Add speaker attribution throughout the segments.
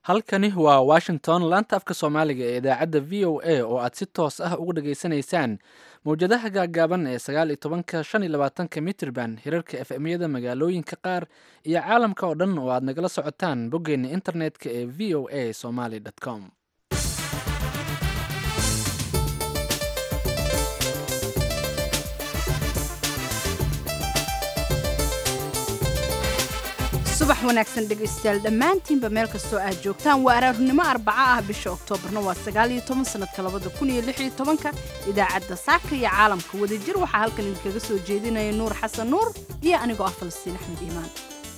Speaker 1: halkani waa washington laanta afka soomaaliga ee idaacadda v o a oo aad si toos ah uga dhageysanaysaan mowjadaha gaagaaban ee sagaal iyo tobanka shan iyo labaatanka mitrban hirarka f m-yada magaalooyinka qaar iyo caalamka oo dhan oo aad nagala socotaan boggeena internetka ee v o a somaly com
Speaker 2: subax wanaagsan dhegaystayaal dhammaantiinba meel kastoo aad joogtaan waa araarnimo arbaca ah bisha oktoobarna waa sagaal iyo toban sanadka labada kun iyo lix iyo tobanka idaacadda saaka iyo caalamka wadajir waxaa halkan idinkaga soo jeedinaya nuur xasan nuur iyo anigoo ah falastiin axmed iimaan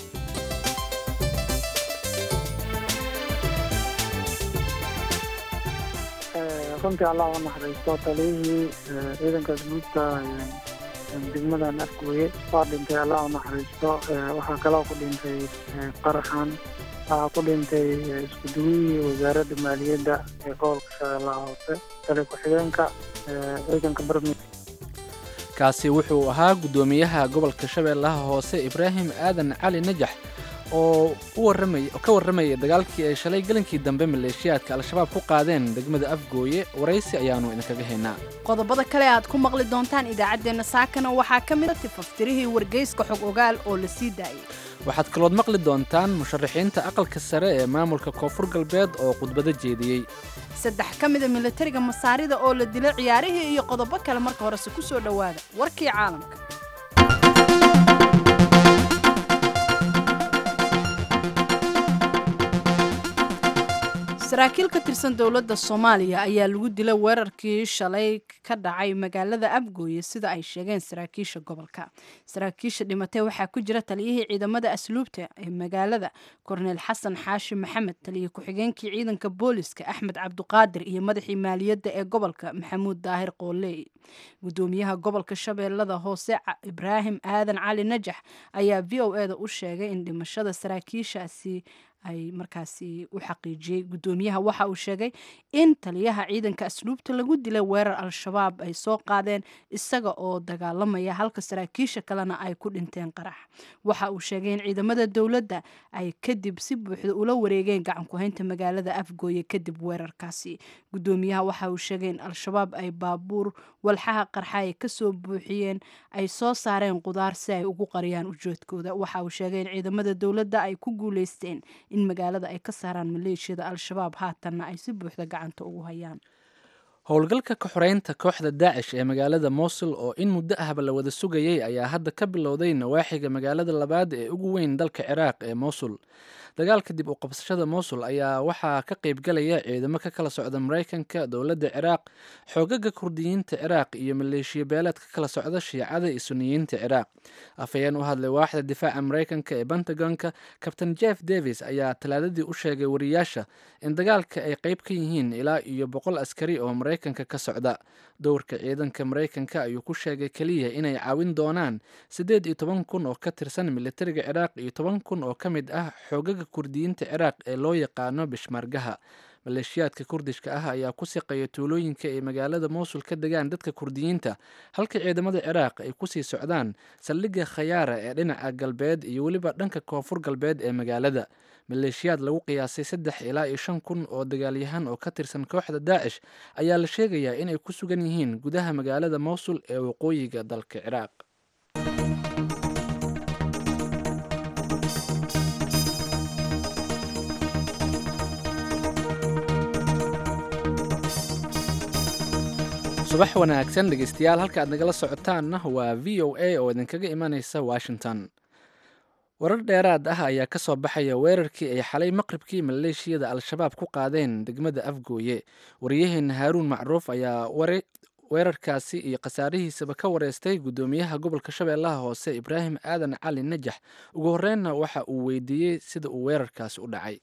Speaker 3: runtii allah u naxariisto taliyihii ciidanka asbuudta degmadan afgooye waa dhintay allah u naxariisto waxaa kaloo ku dhintay qaraxan waxaa ku dhintay iskuduwihii wasaaradda maaliyadda ee gobolka shabeellaha hoose tali ku-xigeenka ciidanka barmi
Speaker 1: kaasi wuxuu ahaa guddoomiyaha gobolka shabeellaha hoose ibraahim aadan cali najax oo ka warramaya dagaalkii ay shalay gelinkii dambe maleeshiyaadka al-shabaab ku qaadeen degmada afgooye waraysi ayaannu idinkaga haynaa
Speaker 2: qodobada kale aad ku maqli doontaan idaacaddeenna saakana waxaa ka mid a tifaftirihii wargeyska xog ogaal oo la sii daayay
Speaker 1: waxaad kalood maqli doontaan musharaxiinta aqalka sare ee maamulka koonfur galbeed oo khudbado jeediyey
Speaker 2: saddex ka mida milatariga masaarida oo la dilay ciyaarihii iyo qodobo kale marka horese ku soo dhowaada warkii caalamka saraakiil ka tirsan dowladda soomaaliya ayaa lagu dilay weerarkii shalay ka dhacay magaalada abgooye sida ay sheegeen saraakiisha gobolka saraakiisha dhimatay waxaa ku jira taliyihii ciidamada asluubta ee magaalada korneyl xasan xaashi maxamed taliya ku-xigeenkii ciidanka booliska axmed cabduqaadir iyo madaxii maaliyadda ee gobolka maxamuud daahir qooley gudoomiyaha gobolka shabeellada hoose ibraahim aadan cali najax ayaa v o eda u sheegay in dhimashada saraakiishaasi ay markaasi u xaqiijiyey guddoomiyaha waxa uu sheegay in taliyaha ciidanka asluubta lagu dilay weerar al-shabaab ay soo qaadeen isaga oo dagaalamaya halka saraakiisha kalena ay ku dhinteen qarax waxa uu sheegay in ciidamada dowladda ay kadib si buuxda ula wareegeen gacan ku-haynta magaalada afgooye kadib weerarkaasi guddoomiyaha waxa uu sheegay in al-shabaab ay baabuur walxaha qarxa ay kasoo buuxiyeen ay soo saareen qudaar si ay ugu qariyaan ujeedkooda waxa uu sheegay in ciidamada dowladda ay ku guuleysteen in magaalada ay ka saaraan maleeshiyada al-shabaab haatanna ay si buuxda gacanta ugu hayaan
Speaker 1: howlgalka ka xoreynta kooxda daacish ee magaalada mosul oo in muddo ahba la wada sugayay ayaa hadda ka bilowday nawaaxiga magaalada labaad ee ugu weyn dalka ciraaq ee mosul dagaalka dib u qabsashada mosul ayaa waxaa ka qaybgalaya ciidamo ka kala socda maraykanka dowladda ciraaq xoogaga kurdiyiinta ciraaq iyo maleeshiya beeleed ka kala socda shiicada iyo suniyiinta ciraaq afhayeen u hadlay waaxda difaaca maraykanka ee pentagonka kabtain jeff davis ayaa talaadadii u sheegay wariyaasha in dagaalka ay qayb ka yihiin ilaa iyo boqol askari oo maraykanka ka socda dowrka ciidanka maraykanka ayuu ku sheegay keliya inay caawin doonaan siddeed iyo toban kun oo ka tirsan militariga ciraaq iyo toban kun oo ka mid ah xoogaga kurdiyiinta ciraaq ee loo yaqaano bishmaargaha maleeshiyaadka kurdishka ah ayaa ku siqaya tuulooyinka ay magaalada mowsul ka degaan dadka kurdiyiinta halka ciidamada ciraaq ay kusii socdaan saldhigga khayaara ee dhinaca galbeed iyo weliba dhanka koonfur galbeed ee magaalada maleeshiyaad lagu qiyaasay saddex ilaa iyo shan kun oo dagaalyahan oo ka tirsan kooxda daacish ayaa la sheegayaa inay ku sugan yihiin gudaha magaalada mowsul ee waqooyiga dalka ciraaq subax wanaagsan dhegeystayaal halka aad nagala socotaanna waa v o a oo idinkaga imanaysa washington warar dheeraad ah ayaa ka soo baxaya weerarkii ay xalay maqribkii maleeshiyada al-shabaab ku qaadeen degmada afgooye wariyaheena haaruun macruuf ayaa weerarkaasi iyo khasaarihiisaba ka wareystay guddoomiyaha gobolka shabeellaha hoose ibraahim aadan cali najax ugu horreynna waxa uu weydiiyey sida uu weerarkaasi u dhacay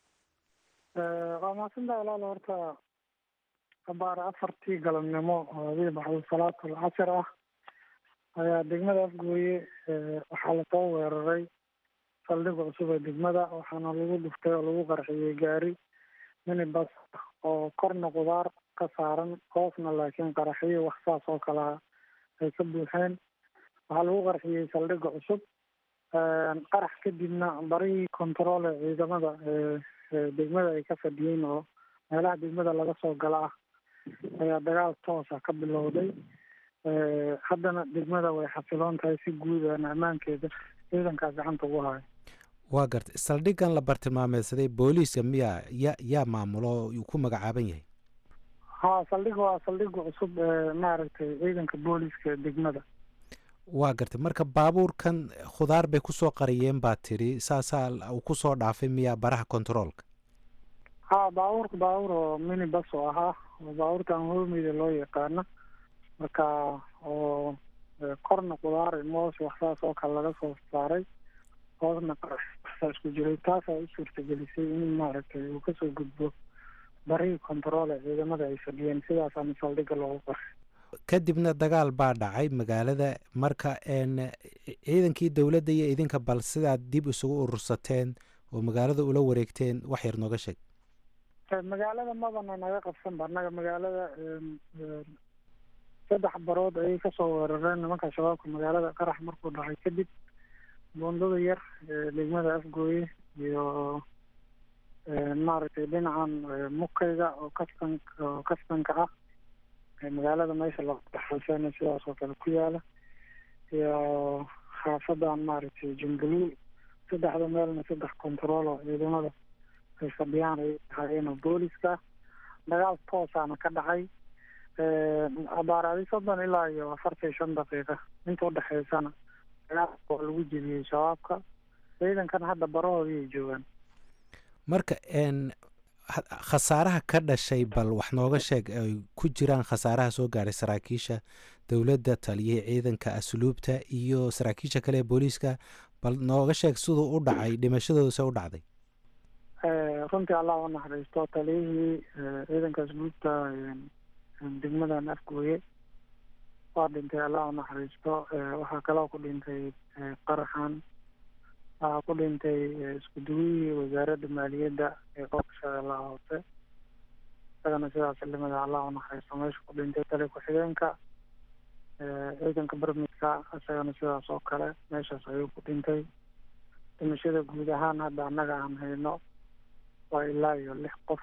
Speaker 3: abaar afartii galabnimo oo adii baxdo salaatul casir ah ayaa degmada afgooye waxaa lasoo weeraray saldhiga cusub ee degmada waxaana lagu dhuftay oo lagu qarxiyey gaari minibas oo korna qudaar ka saaran hoosna laakiin qaraxiyo wax saas oo kalea ay ka buuxeen waxaa lagu qarxiyey saldhiga cusub qarax kadibna barihii controle ciidamada degmada ay ka fadhiyeen oo meelaha degmada laga soo gala ah ayaa dagaal toosa ka bilowday haddana degmada way xasiloon tahay si guud aan ammaankeeda ciidankaa gacanta ugu hayo
Speaker 4: waa gartay saldhiggan la bartilmaameedsaday booliiska miyaa ya yaa maamulo uu ku magacaaban yahay
Speaker 3: ha saldhig waa saldhiga cusub ee maaragtay ciidanka booliiska degmada
Speaker 4: waa gartay marka baabuurkan khudaar bay kusoo qariyeen baa tidhi saasaa uu kusoo dhaafay miyaa baraha kontaroolka
Speaker 3: ha baabuurka baabuur oo mini bas oo ahaa oo baabuurtan hoomeyda loo yaqaano marka oo korna khudaar moos waxsaas oo kale laga soo saaray hoosna qaraxsaa isku jiray taasaa u suurtagelisay in maaragtay uu kasoo gudbo barihii kontarool ee ciidamada ay fadhiyeen sidaasaana saldhigga loogu qoray
Speaker 4: kadibna dagaal baa dhacay magaalada marka ciidankii dowladda iyo idinka bal sidaad dib isugu urursateen oo magaalada ula wareegteen wax yar nooga sheeg
Speaker 3: magaalada mabana naga qabsanba annaga magaalada saddex barood ayay kasoo weerareen nimanka shabaabka magaalada qarax markuu dhacay kadib buundada yar degmada afgooye iyo maaragtay dhinacan mukayga oo kastan oo kastanka ah magaalada meesha loodaxalseena sidaas oo kale ku yaala iyo xaafadan maaragtay jumbaluul saddexda meelna saddex control oo ciidamada ay fadhiyaan ay hayeen oo booliska dagaal toosaana ka dhacay abaaraadi soddon ilaa iyo afartan shan daqiiqa inta udhexeysana dagaal oo lagu jebiyey shabaabka ciidankan hadda barahoodii ay joogaan
Speaker 4: marka khasaaraha ka dhashay bal wax nooga sheeg ay ku jiraan khasaaraha soo gaadhay saraakiisha dowladda taliyihii ciidanka asluubta iyo saraakiisha kale ee booliiska bal nooga sheeg siduu u dhacay dhimashadooda se u dhacday
Speaker 3: runtii allah u naxariisto taliyihii ciidanka asluubta degmadan afgooye waa dhintay allah u naxariisto waxaa kaloo ku dhintay qaraxan waxaa ku dhintay isku duwihii wasaaradda maaliyadda ee gobolka shabeellaha hoose isagana sidaas limada allah u naxariisto meesha ku dhintay tali ku-xigeenka ciidanka barmidka isagana sidaas oo kale meeshaas ayuu ku dhintay dhimashada guud ahaan hadda annaga aan hayno waa ilaa iyo lix qof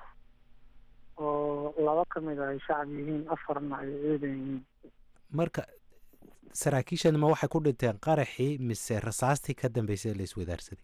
Speaker 3: oo laba ka mid a ay shacab yihiin afarna ay ciidan yihiin
Speaker 4: marka saraakiishan ma waxay ku dhinteen qaraxii mise rasaastii ka dambeysay la iswadaarsaday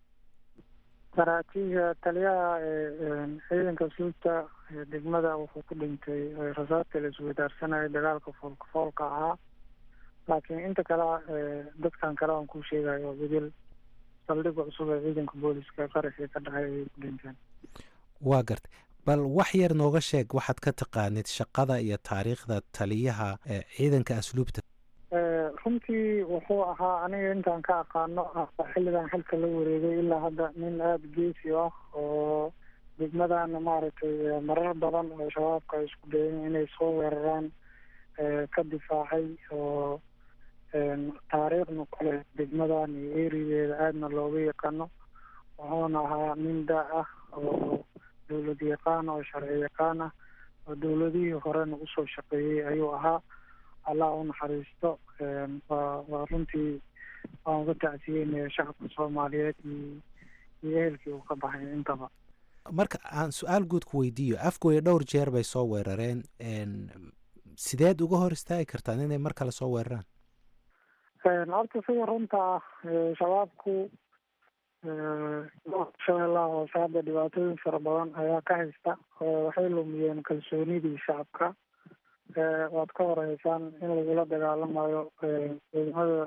Speaker 3: saraakiisha taliyaha ciidanka suubta degmada wuxuu ku dhintay rasaastii la iswadaarsanayay dagaalka foolka foolka ahaa laakiin inta kale dadkan kale aan ku sheegayo oo bedel saldhiga cusub ee ciidanka booliska qaraxii ka dhacay ayay ku dhinteen
Speaker 4: waa gartay bal wax yar nooga sheeg waxaad ka taqaanid shaqada iyo taariikhda taliyaha ciidanka asluubta
Speaker 3: runtii wuxuu ahaa aniga intaan ka aqaano xilligan xilka la wareegay ilaa hadda nin aada geesi ah oo degmadana maaragtay marar badan oo shabaabka ay isku dayeen inay soo weeraraan ka difaacay oo taariikhna kale degmadan iyo erideeda aadna looga yaqaano wuxuuna ahaa nin daa ah oo dowlad yaqaan oo sharci yaqaan ah oo dowladihii horena usoo shaqeeyey ayuu ahaa allah u naxariisto waa waa runtii waan uga tacsiyeynaya shacabka soomaaliyeed iyo iyo ehelkii uu ka baxay intaba
Speaker 4: marka aan su-aal guud ku weydiiyo afgooya dhowr jeer bay soo weerareen sideed uga hor istaagi kartaan inay mar kale soo weeraraan
Speaker 3: horta sida runta ah shabaabku shabeellaha hoose hadda dhibaatooyin fara badan ayaa ka haysta waxay lumiyeen kalsoonidii shacabka waad ka horeysaan in lagula dagaalamayo ciidamada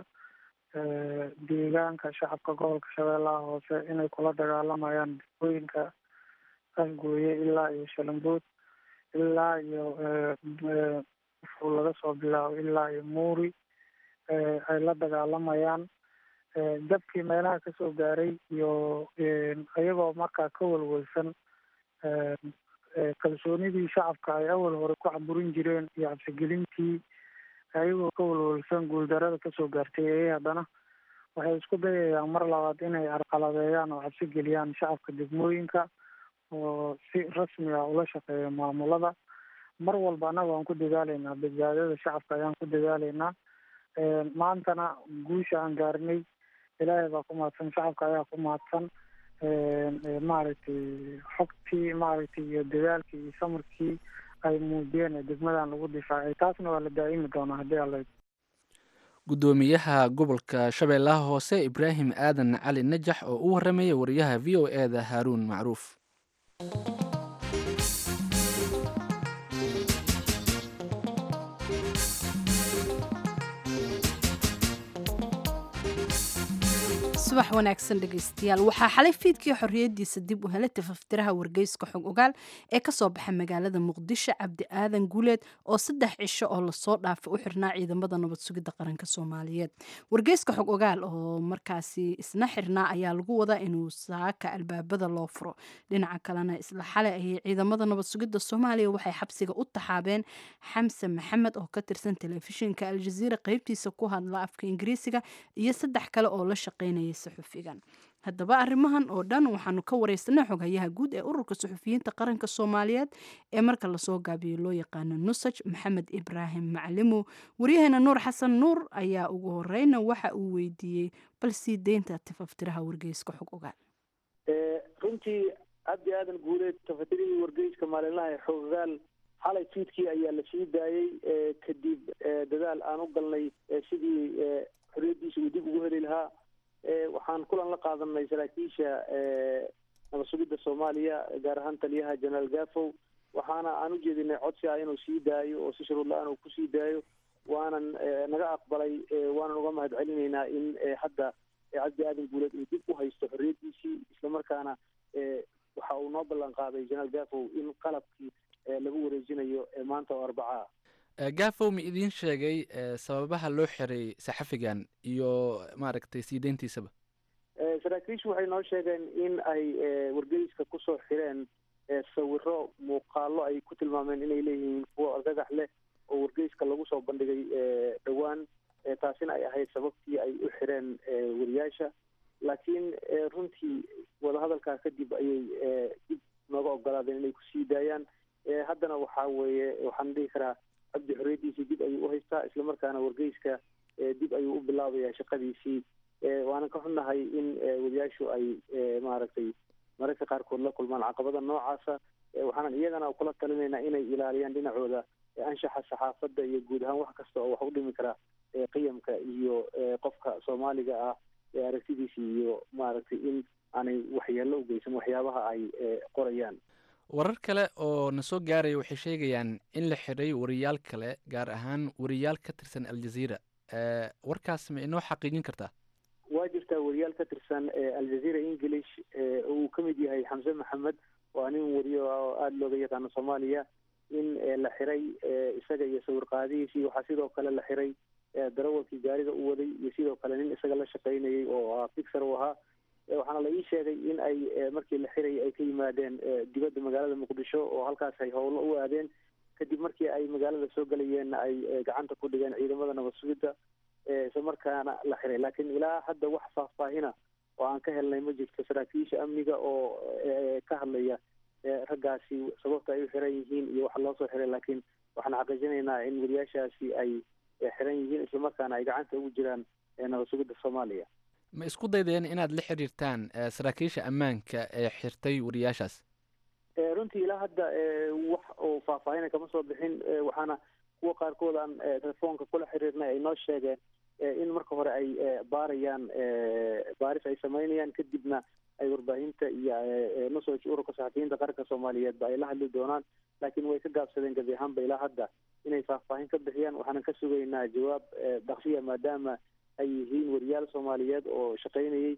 Speaker 3: deegaanka shacabka gobolka shabeellaha hoose inay kula dagaalamayaan degooyinka afgooye ilaa iyo shalambood ilaa iyo ufuu laga soo bilaabo ilaa iyo muuri ay la dagaalamayaan jabkii meelaha kasoo gaaray iyo iyagoo markaa ka walwalsan kalsoonidii shacabka ay awal hore ku caburin jireen iyo cabsigelintii ayagoo ka walwalsan guuldarada kasoo gaartay ayay haddana waxay isku dayayaan mar labaad inay arqaladeeyaan oo cabsi geliyaan shacabka degmooyinka oo si rasmi ah ula shaqeeya maamulada mar walba annaga waan ku dadaaleynaa badbaadada shacabka ayaan ku dadaaleynaa maantana guusha aan gaarnay ilaahay baa ku mahadsan shacabka ayaa ku mahadsan maaragtay xogtii maaragtay iyo dadaalkii iyo samarkii ay muujiyeen ee degmadan lagu difaacay taasna waa la daa'imi doonaa haddii alla
Speaker 1: guddoomiyaha gobolka shabeellaha hoose ibraahim aadan cali najax oo u warramaya wariyaha v o e da haaruun macruuf
Speaker 2: subax wanaagsan dhegaystayaal waxaa xalay fiidkii xorriyaddiisa dib u helay tafaftiraha wargeyska xog ogaal ee ka soo baxa magaalada muqdisho cabdi aadan guuleed oo saddex cisho oo lasoo dhaafay u xirnaa ciidamada nabad sugidda qaranka soomaaliyeed wargeyska xog ogaal oo markaasi isna xirnaa ayaa lagu wadaa inuu saaka albaabada loo furo dhinaca kalena isla xalay ayay ciidamada nabad sugidda soomaaliya waxay xabsiga u taxaabeen xamse maxamed oo ka tirsan telefishinka aljaziira qeybtiisa ku hadla afka ingiriisiga iyo saddex kale oo la shaqeynaya suxufigan haddaba arrimahan oo dhan waxaanu ka wareysanay xoghayaha guud ee ururka suxufiyiinta qaranka soomaaliyeed ee marka lasoo gaabiyo loo yaqaano nusaj maxamed ibraahim maclimow waryaheena nuur xasan nuur ayaa ugu horeyna waxa uu weydiiyey bal sii deynta tafaftiraha wargeyska xog ogaal
Speaker 5: runtii cabdi aadan guuleed tafatirihii wargeyska maalinlaha ee xog ogaal xalay fiidkii ayaa la sii daayey kadib dadaal aan u galnay sidii xorriyaddiisa uu dib ugu heli lahaa waxaan kulan la qaadanay saraakiisha nabad sugidda soomaaliya gaar ahaan taliyaha jenaraal gafow waxaana aan u jeedinay codsi ah inuu sii daayo oo si shuruud la-aan uu kusii daayo waanan naga aqbalay waanan uga mahad celinaynaa in hadda cabdi aadan guuleed uu dib u haysto xorriyaddiisii islamarkaana waxa uu noo ballan qaaday jenaraal gafow in qalabkii lagu wareejinayo maanta oo arbacaa
Speaker 1: gafow ma idiin sheegay sababaha loo xiray saxafigan iyo maaragtay sii deyntiisaba
Speaker 5: saraakiishu waxay noo sheegeen in ay wargeyska kusoo xireen sawiro muuqaalo ay ku tilmaameen inay leeyihiin kuwo argagax leh oo wargeyska lagu soo bandhigay dhowaan taasina ay ahayd sababtii ay u xireen wariyaasha laakiin runtii wadahadalkaa kadib ayay dib nooga ogolaadeen inay kusii daayaan haddana waxaa weeye waxaan dhihi karaa cabdi xorriyaddiisii dib ayuu u haystaa islamarkaana wargeyska dib ayuu u bilaabayaa shaqadiisii waanan ka xunnahay in wariyaashu ay maaragtay mararka qaarkood la kulmaan caqabada noocaasa waxaanan iyagana kula talinaynaa inay ilaaliyaan dhinacooda anshaxa saxaafadda iyo guud ahaan wax kasta oo wax u dhimi kara qiyamka iyo qofka soomaaliga ah aragtidiisa iyo maaragtay in aanay waxyeello u geysan waxyaabaha ay qorayaan
Speaker 1: warar kale oo na soo gaaraya waxay sheegayaan in la xidhay wariyaal kale gaar ahaan wariyaal ka tirsan aljaziira warkaas ma inoo xaqiijin kartaa
Speaker 5: waa jirtaa wariyaal ka tirsan aljaziira english uu ka mid yahay xamse maxamed waa nin wariyo oo aada looga yaqaano soomaaliya in la xiray isaga iyo sawir qaadihiisii waxaa sidoo kale la xiray darawalkii gaariga u waday iyo sidoo kale nin isaga la shaqaynayay oo fixer u ahaa waxaana la ii sheegay in ay markii la xirayay ay ka yimaadeen dibadda magaalada muqdisho oo halkaas ay howlo u aadeen kadib markii ay magaalada soo gelayeenna ay gacanta ku dhigeen ciidamada nabad sugidda isla markaana la xiray laakiin ilaa hadda wax faahfaahina oo aan ka helnay ma jirto saraakiisha amniga oo ka hadlaya raggaasi sababta ay u xiran yihiin iyo waxa loo soo xiray laakiin waxaan xaqiijinaynaa in wariyaashaasi ay xiran yihiin islamarkaana ay gacanta ugu jiraan nabad sugidda soomaaliya
Speaker 1: ma isku daydeen inaad la xiriirtaan saraakiisha ammaanka ee xirtay wariyaashaas
Speaker 5: runtii ilaa hadda wax oo faahfaahina kama soo bixin waxaana kuwa qaarkood aan telefoonka kula xiriirnay ay noo sheegeen in marka hore ay baarayaan baaris ay samaynayaan kadibna ay warbaahinta iyo nusoj ururka saxafiyiinta qaranka soomaaliyeedba ay la hadli doonaan laakiin way ka gaabsadeen gebi ahaanba ilaa hadda inay faahfaahin ka bixiyaan waxaanan ka sugaynaa jawaab daksiya maadaama ay yihiin wariyaal soomaaliyeed oo shaqaynayay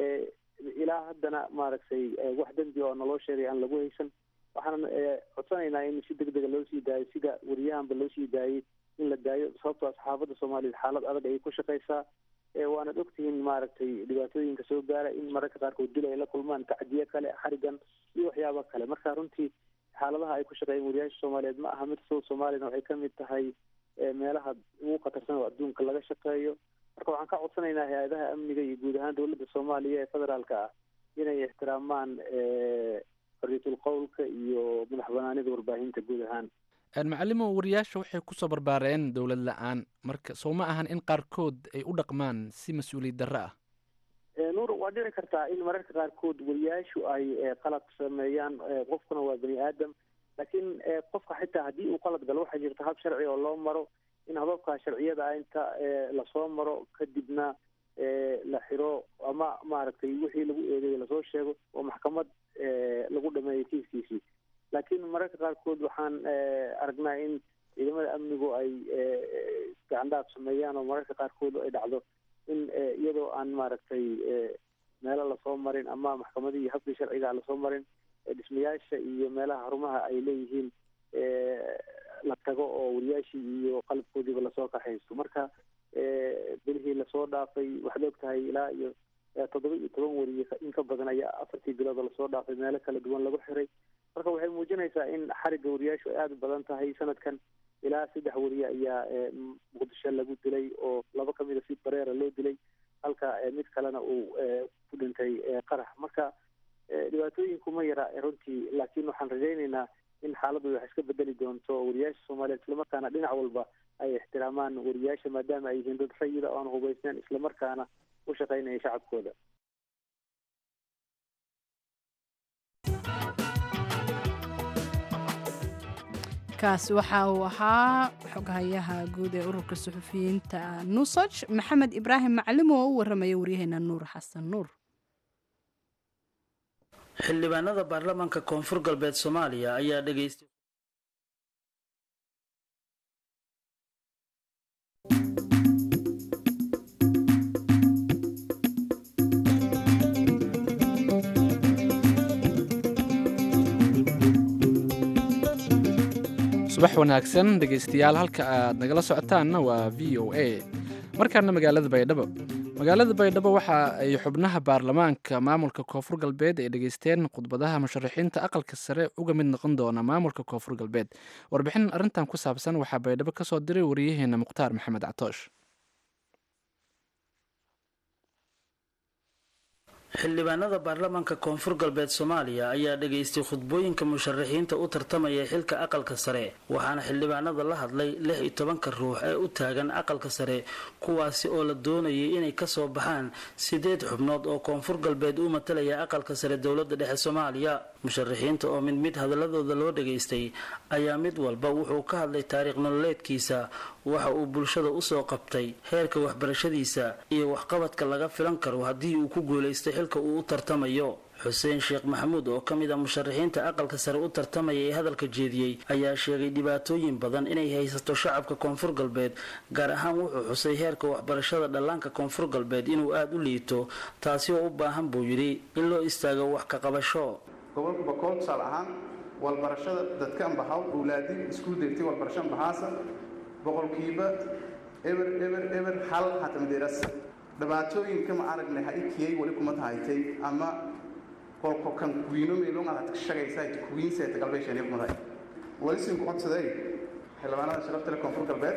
Speaker 5: ilaa haddana maaragtay wax dembi oo naloo sheegay aan lagu haysan waxaanan codsanaynaa in si deg dega loo sii daayo sida wariyahanba loo sii daayey in la daayo sababtoo saxaafadda soomaaliyeed xaalad adag ayay ku shaqaysaa waanad ogtihiin maaragtay dhibaatooyinka soo gaara in mararka qaarkood dil ay la kulmaan tacdiye kale xarigan iyo waxyaabo kale marka runtii xaaladaha ay ku shaqeeyeen wariyaasha soomaaliyeed ma aha mid sow soomaaliyana waxay ka mid tahay meelaha ugu khatarsan oo adduunka laga shaqeeyo marka waxaan ka codsanaynaa hay-adaha amniga iyo guud ahaan dowladda soomaaliya ee federaalka ah inay ixtiraamaan xorriyatul qowlka iyo madax banaanida warbaahinta guud ahaan
Speaker 1: macalimo wariyaasha waxay kusoo barbaareen dowlad la-aan marka soo ma ahan in qaarkood ay u dhaqmaan si mas-uuliyad darro ah
Speaker 5: nuur waa dhici kartaa in mararka qaarkood wariyaashu ay qalad sameeyaan qofkuna waa bani aadam laakiin qofka xitaa haddii uu qalad galo waxaa jirta hab sharci oo loo maro in hababka sharciyada ah inta lasoo maro kadibna la xiro ama maaragtay wixii lagu eedeeyey lasoo sheego oo maxkamad lagu dhameeyo kiiskiisii laakiin mararka qaarkood waxaan aragnaa in ciidamada amnigu ay gacandhaaf sameeyaan oo mararka qaarkood ay dhacdo in iyadoo aan maaragtay meelo lasoo marin ama maxkamadii iyo habkii sharciga lasoo marin dhismayaasha iyo meelaha xarumaha ay leeyihiin la tago oo wariyaashii iyo qalabkoodiiba lasoo kaxaysto marka bilihii lasoo dhaafay waxaad og tahay ilaa iyo toddoba iyo toban wariye in ka badan ayaa afartii bilood oo lasoo dhaafay meelo kala duwan lagu xiray marka waxay muujinaysaa in xarigga wariyaashu ay aada u badan tahay sanadkan ilaa saddex wariye ayaa muqdisho lagu dilay oo laba kamid a si bareera loo dilay halka mid kalena uu ku dhintay qarax marka dhibaatooyinku ma yara runtii laakiin waxaan rajaynaynaa in xaaladdu wax iska bedeli doonto wariyaasha soomaaliyeed islamarkaana dhinac walba ay ixtiraamaan wariyaasha maadaama ay yihiin dad rayida oo aan hubaysnayn islamarkaana u shaqaynaya shacabkooda
Speaker 2: kaasi waxa uu ahaa xoghayaha guud ee ururka suxufiyiinta nusaj maxamed ibraahim maclim oo u waramaya waryaheena nuur xasan nuur
Speaker 6: xildhibaanada baarlamaanka koonfur galbeed soomaaliya ayaa dhegaystay
Speaker 1: subax wanaagsan dhegaystayaal halka aad nagala socotaanna waa v o a markaana magaalada baydhabo magaalada baydhabo waxa ay xubnaha baarlamaanka maamulka koonfur galbeed ay dhegaysteen khudbadaha musharaxiinta aqalka sare uga mid noqon doona maamulka koonfur galbeed warbixin arrintan ku saabsan waxaa baydhabo ka soo diray wariyaheena mukhtaar maxamed catoosh
Speaker 6: xildhibaanada baarlamaanka koonfur galbeed soomaaliya ayaa dhegaystay khudbooyinka musharaxiinta u tartamaya xilka aqalka sare waxaana xildhibaanada la hadlay lix iyo tobanka ruux ee u taagan aqalka sare kuwaasi oo la doonayay inay kasoo baxaan sideed xubnood oo koonfur galbeed u matalaya aqalka sare dowlada dhexe soomaaliya musharaxiinta oo mid mid hadaladooda loo dhegaystay ayaa mid walba wuxuu ka hadlay taariikh nololeedkiisa waxa uu bulshada usoo qabtay heerka waxbarashadiisa iyo waxqabadka laga filan karo haddii uu ku guulaystay xilka uu u tartamayo xuseen sheekh maxamuud oo ka mid a musharaxiinta aqalka sare u tartamaya ee hadalka jeediyey ayaa sheegay dhibaatooyin badan inay haysato shacabka koonfur galbeed gaar ahaan wuxuu xusay heerka waxbarashada dhallaanka koonfur galbeed inuu aada u liito taasi oo u baahan buu yidhi in loo istaago wax ka qabasho
Speaker 7: gobolka bakool tusaale ahaan walbarashada dadka ambaxaw owlaadin iskuul degtay walbarasho ambaxaasa boqolkiiba eber eber eber hal hatamadeeras dhibaatooyinka ma aragnay ha ikiyay weli kuma tahaytay ama kolko kan kuwiino meelonga had shagaysa kuwiinseeta galbeeshani kuma tahay weli sinku codsaday xildhibaanada sharafta leh koonfur galbeed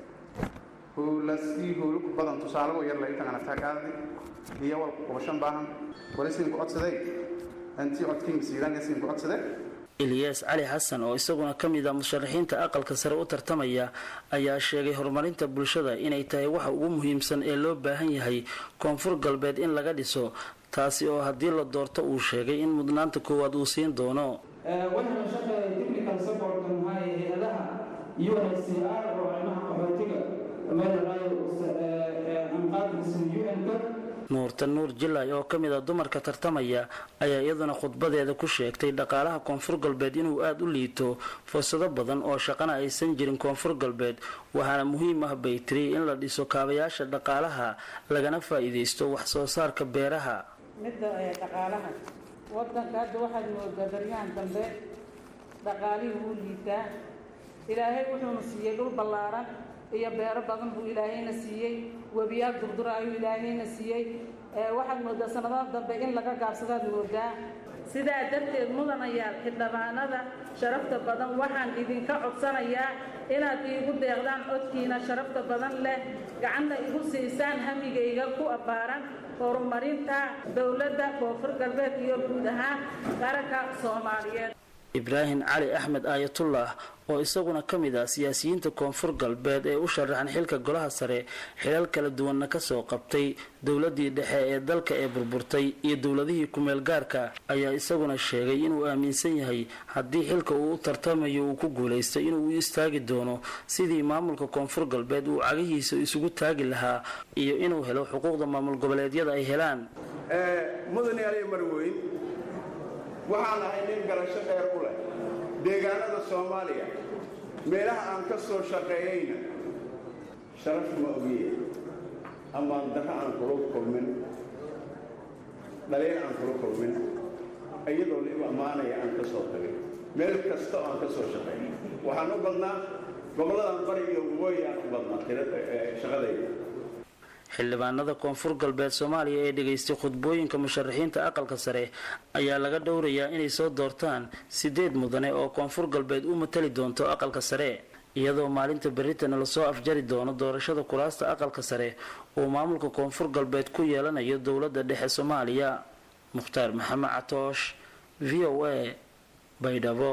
Speaker 7: howlasii howlo ku badan tusaale oo yar la intan anaftaa qaadi iyo walku qubashan baahan weli sinku codsaday antii codkiinga siidaanga sinku codsaday
Speaker 6: ilyaas cali xasan oo isaguna ka mid a musharaxiinta aqalka sare u tartamaya ayaa sheegay horumarinta bulshada inay tahay waxa ugu muhiimsan ee loo baahan yahay koonfur galbeed in laga dhiso taasi oo haddii la doorto uu sheegay in mudnaanta koowaad uu siin doono
Speaker 8: waxaana shaqeeya technical supportka maxaa hay-adaha unhcr oo arrimaha qaxootiga meelalayo anqaadkisan un-ka
Speaker 6: nuurta nuur jilay oo ka mid a dumarka tartamaya ayaa iyaduna khudbadeeda ku sheegtay dhaqaalaha koonfur galbeed inuu aada u liito fursado badan oo shaqana aysan jirin koonfur galbeed waxaana muhiim ah bay tiri in la dhiso kaabayaasha dhaqaalaha lagana faa-iideysto wax soo saarka beeraha
Speaker 9: midda dhaqaalaha wadanka hadda waxaad moodaa baryahan dambe dhaqaalihii wuu liitaa ilaahay wuxuuna siiyey dhul ballaaran iyo beero badan buu ilaahayna siiyey webiyaal durdura ayuu ilaahayna siiyey waxaad moodaa sanadaha dambe in laga gaabsadaad moodaa sidaa darteed mudanayaal xildhibaanada sharafta badan waxaan idinka codsanayaa inaad iigu deeqdaan codkiina sharafta badan leh gacanna igu siisaan hamigayga ku abbaaran horumarinta dowladda koonfur galbeed iyo guud ahaan qaranka soomaaliyeed
Speaker 6: ibraahim cali axmed aayatullah oo isaguna ka mid ah siyaasiyiinta koonfur galbeed ee u sharaxan xilka golaha sare xilal kala duwanna kasoo qabtay dowladii dhexe ee dalka ee burburtay iyo dowladihii kumeel gaarka ayaa isaguna sheegay inuu aaminsan yahay haddii xilka uu u tartamayo uu ku guulaysto inuu u istaagi doono sidii maamulka koonfur galbeed uu cagihiisa isugu taagi lahaa iyo inuu helo xuquuqda maamul goboleedyada ay helaan
Speaker 10: mudane ali marweyn waxaan ahay nin garasho dheer u leh deegaanada soomaaliya meelaha aan ka soo shaqeeyeyna sharaf ma ogiye amaan darro aan kula kulmin dhaliil aan kula kulmin iyadoo liibu ammaanaya aan ka soo tagay meel kasta oo aan ka soo shaqeeyay waxaan u badnaa gobolladan bari iyo waqooyi aan u badnaa shaqadayda
Speaker 6: xildhibaanada koonfur galbeed soomaaliya ee dhegaystay khudbooyinka musharaxiinta aqalka sare ayaa laga dhowrayaa inay soo doortaan sideed mudane oo koonfur galbeed u matali doonto aqalka sare iyadoo maalinta berritana lasoo afjari doono doorashada kuraasta aqalka sare uu maamulka koonfur galbeed ku yeelanayo dowladda dhexe soomaaliya mukhtaar maxamed catoosh v o a baydhabo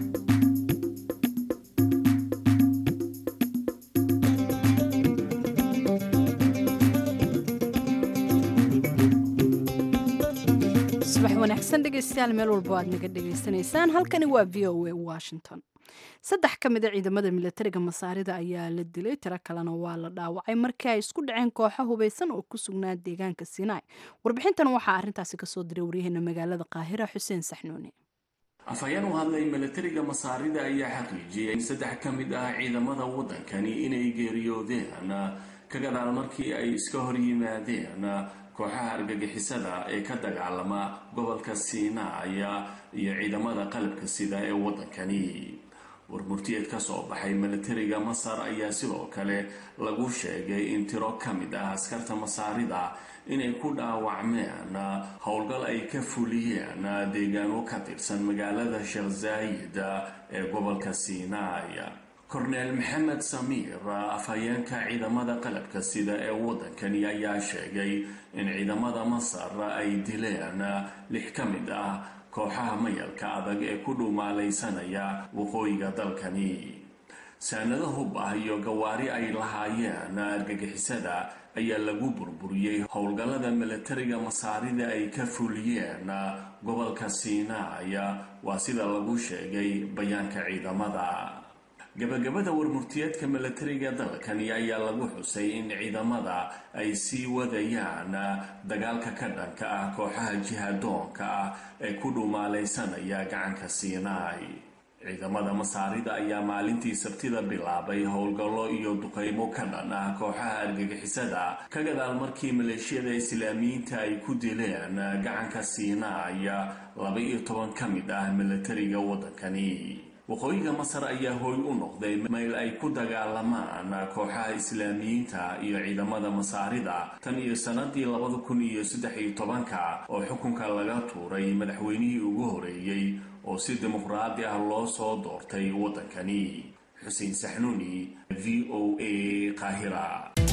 Speaker 2: subax wanaagsan dhegaystayaal meel walba aad naga dhegaysanaysaan halkani waa v o a washington saddex ka mid a ciidamada milatariga masaarida ayaa la dilay tiro kalena waa la dhaawacay markii ay isku dhaceen kooxo hubeysan oo ku sugnaa deegaanka sinai warbixintan waxaa arrintaasi kasoo diray waryaheena magaalada qaahira xuseen saxnuuni
Speaker 11: afhayeen u hadlay milatariga masaarida ayaa xaqiijiyay in saddex ka mid ah ciidamada waddankani inay geeriyoodeen ka gadaal markii ay iska hor yimaadeen kooxaha argagixisada ee ka dagaalama gobolka siinaaya iyo ciidamada qalabka sida ee waddankani warmurtiyeed ka soo baxay milatariga masar ayaa sidoo kale lagu sheegay in tiro ka mid ah askarta masaarida inay ku dhaawacmeen howlgal ay ka fuliyeen deegaano ka tirsan magaalada sheekh zaayid ee gobolka siinaaya korneel maxamed samiir afhayeenka ciidamada qalabka sida ee waddankani ayaa sheegay in ciidamada masar ay dileen lix ka mid ah kooxaha mayalka adag ee ku dhumaalaysanaya waqooyiga dalkani saanado hub ah iyo gawaari ay lahaayeen argagixisada ayaa lagu burburiyey howlgallada milatariga masaarida ay ka fuliyeen gobolka siinaaya waa sida lagu sheegay bayaanka ciidamada gabagabada warmurtiyeedka milatariga dalkani ayaa lagu xusay in ciidamada ay sii wadayaan dagaalka ka dhanka ah kooxaha jihadoonka ah ee ku dhumaalaysanaya gacanka siinaay ciidamada masaarida ayaa maalintii sabtida bilaabay howlgallo iyo duqaymo ka dhan ah kooxaha argagixisada ka gadaal markii maleeshiyada islaamiyiinta ay ku dileen gacanka siinaaya laba iyo toban ka mid ah milatariga waddankani waqooyiga masar ayaa hooy u noqday meel ay ku dagaalamaan kooxaha islaamiyiinta iyo ciidamada masaarida tan iyo sanadii labada kun iyo saddex iyo tobanka oo xukunka laga tuuray madaxweynihii ugu horeeyey oo si dimuqraadi ah loo soo doortay waddankani xuseen saxnuuni v o a qaahira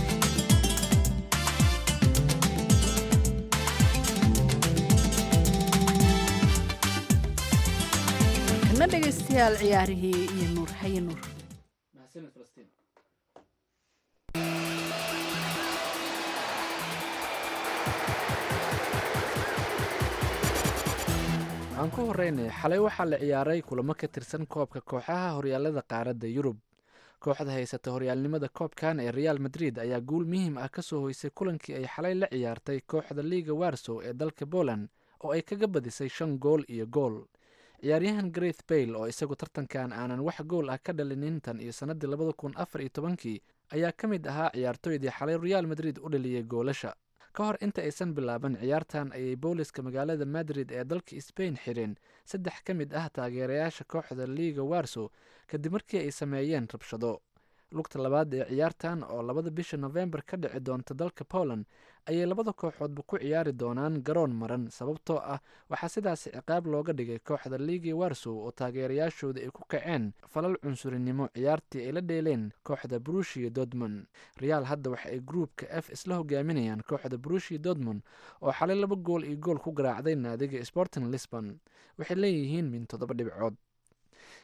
Speaker 2: kana dhegaystayaal ciyaarihii iyo nuur haye nuur
Speaker 1: waxaan ku horeynay xalay waxaa la ciyaaray kulamo ka tirsan koobka kooxaha horyaalada qaaradda yurub kooxda haysata horyaalnimada koobkan ee real madrid ayaa guul muhiim ah kasoo hoysay kulankii ay xalay la ciyaartay kooxda liiga warsow ee dalka poland oo ay kaga badisay shan gool iyo gool ciyaaryahan greth bayle oo isagu tartankan aanan wax gool ah ka dhalinin tan iyo sannadii labada kun afar iyo tobankii ayaa ka mid ahaa ciyaartooydii xalay real madrid u dhaliyey goolasha ka hor inta aysan bilaaban ciyaartan ayay booliska magaalada madrid ee dalka sbain xireen saddex ka mid ah taageerayaasha kooxda liiga warsow kadib markii ay sameeyeen rabshado lugta labaad ee ciyaartan oo labada bisha nofembar ka dhici doonta dalka poland ayay labada kooxoodba ku ciyaari doonaan garoon maran sababtoo ah waxaa sidaasi ciqaab looga dhigay kooxda liigi warsow oo taageerayaashooda ay ku kaceen falal cunsurinimo ciyaartii ay la dheeleen kooxda brushia dortmund real hadda waxa ay gruupka f isla hogaaminayaan kooxda brushia dortmund oo xalay laba gool iyo gool ku garaacday naadiga sporting lisbon waxay leeyihiin min toddoba dhibcood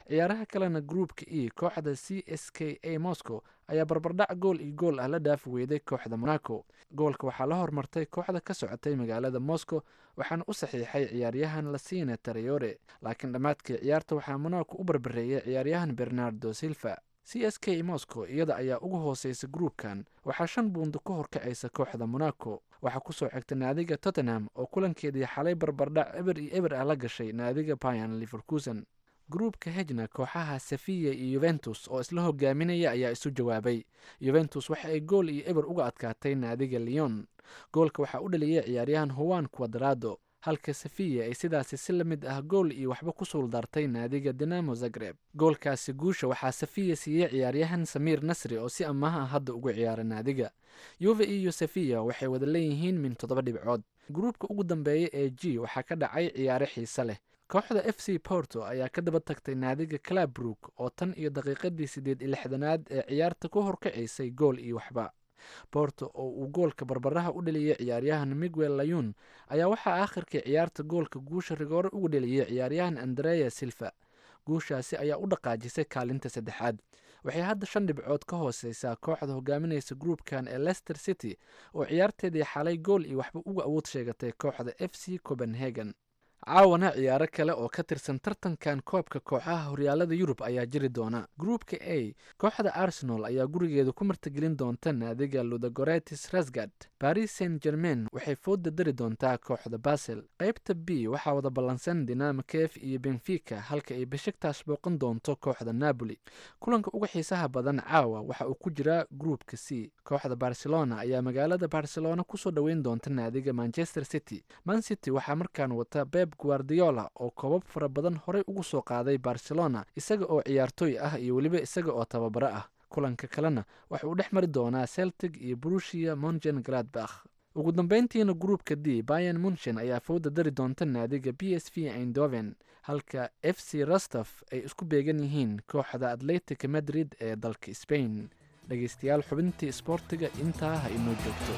Speaker 1: ciyaaraha kalena groupka e kooxda c s k a moscow ayaa barbardhac gool iyo gool ah la dhaafi weyday kooxda monaco goolka waxaa la hormartay kooxda ka socotay magaalada moscow waxaana u saxiixay ciyaaryahan lasina tareyore laakiin dhammaadkii ciyaarta waxaa monaco u barbareeyay ciyaaryahan bernardo silva c s k moscow iyada ayaa ugu hooseysa gruupkan waxaa shan buundo ka horkacaysa kooxda monaco waxaa kusoo xigta naadiga tottenham oo kulankeedii xalay barbardhac eber iyo eber ah la gashay naadiga bayan liverkusen gruupka hejna kooxaha safiya iyo yuventus oo isla hogaaminaya ayaa isu jawaabay yuventus waxa ay gool iyo eber uga adkaatay naadiga leon goolka waxaa u dhaliyay ciyaaryahan howan quadrado halka safiya ay sidaasi si la mid ah gool iyo waxba ku suuldartay naadiga dinamo zagreb goolkaasi guusha waxaa safiya siiyey ciyaaryahan samiir nasri oo si ammaah ah hadda ugu ciyaara naadiga yuve iyo safiya waxay wada leeyihiin min toddoba dhibcood gruupka ugu dambeeya ee g waxaa ka dhacay ciyaare xiise leh kooxda f c porto ayaa ka daba tagtay naadiga clabrook oo tan iyo daqiiqadii siddeed iyo lixdanaad ee ciyaarta ku horkacaysay gool iyo waxba borto oo uu goolka barbaraha u dhaliyey ciyaaryahan miguel layun ayaa waxaa aakhirkii ciyaarta goolka guusha rigoore ugu dhaliyey ciyaaryahan andrea silva guushaasi ayaa u dhaqaajisay kaalinta saddexaad waxay hadda shan dhibcood ka hooseysaa kooxda hogaaminaysa gruupkan ee leicester city oo ciyaarteedii xalay gool iyo waxba uga awood sheegatay kooxda f c copenhagen caawana ciyaaro kale oo ka tirsan tartankan koobka kooxaha horyaalada yurub ayaa jiri doona gruupka a kooxda arsenal ayaa gurigeeda ku martigelin doonta naadiga ludagoretis rasgard baris saint germain waxay fooda dari doontaa kooxda basel qaybta b waxaa wada ballansan dinamo kef iyo benfica halka ay beshiktash booqan doonto kooxda napoli kulanka uga xiisaha badan caawa waxa uu ku jiraa gruupka c kooxda barcelona ayaa magaalada barcelona kusoo dhoweyn doonta naadiga manchester city man city waxaa markaan wata beb guardiola oo koobab fara badan horey ugu soo qaaday barcelona isaga oo ciyaartooy ah iyo weliba isaga oo tababaro ah kulanka kalena waxa uu dhex mari doonaa celtic iyo brushia mongen gladbach ugu dambeyntiina gruupka d bayan munchen ayaa fowda dari doonta naadiga b s v eindhoven halka f c rostov ay isku beegan yihiin kooxda atletic madrid ee dalka spain dhegeystayaal xubintii isboortiga intaa ha inoo joogto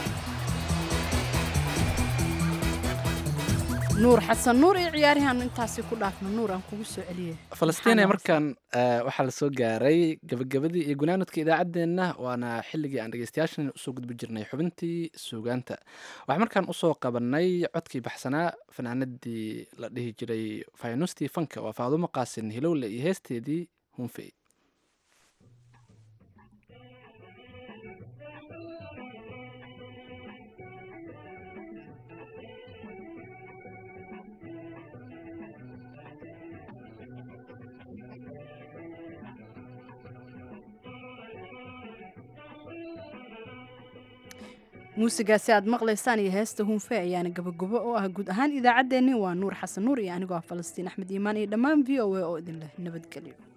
Speaker 2: nuur xasan nuur iyo ciyaarihan intaasi ku dhaafno nuur aan kugu soo celiyey
Speaker 1: falastiin ee markaan waxaa lasoo gaaray gabagabadii iyo gunaanadka idaacaddeenna waana xilligii aan dhegeystayaashan usoo gudbi jirnay xubintii suugaanta waxaa markaan usoo qabanay codkii baxsanaa fanaanadii la dhihi jiray faynuustii fanka waa faadumo qaasin hilowle iyo heesteedii hunfey
Speaker 2: muusigaasi aad maqlaysaan iyo heesta hunfe ayaana gabagabo oo ah guud ahaan idaacaddeenni waa nuur xasan nuur iyo anigoo ah falastiin axmed iimaan iyo dhammaan v o a oo idin leh nabadgelyo